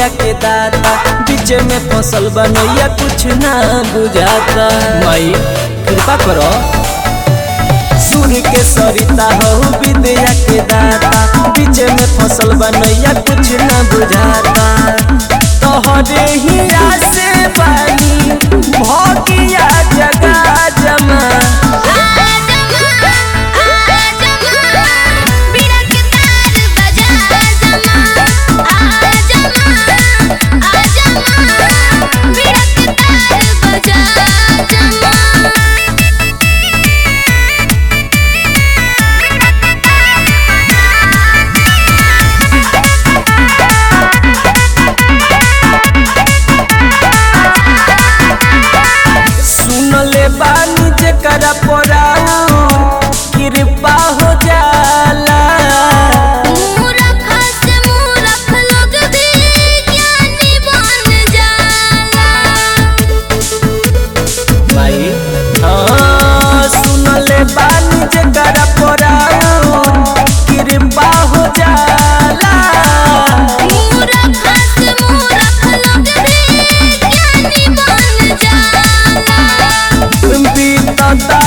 विद्या के दाता बीच में फसल बनैया कुछ ना बुझाता माई कृपा करो सूर्य के सरिता हो विद्या के दाता बीच में फसल बनैया कुछ ना बुझाता तोहरे ही से बानी भगिया जगा जमा सुनले बानी जेकरा पराऊ कृपा हो जाला माई हाँ सुनले बानी जेकरा पराऊ कृपा हो जाला बीतता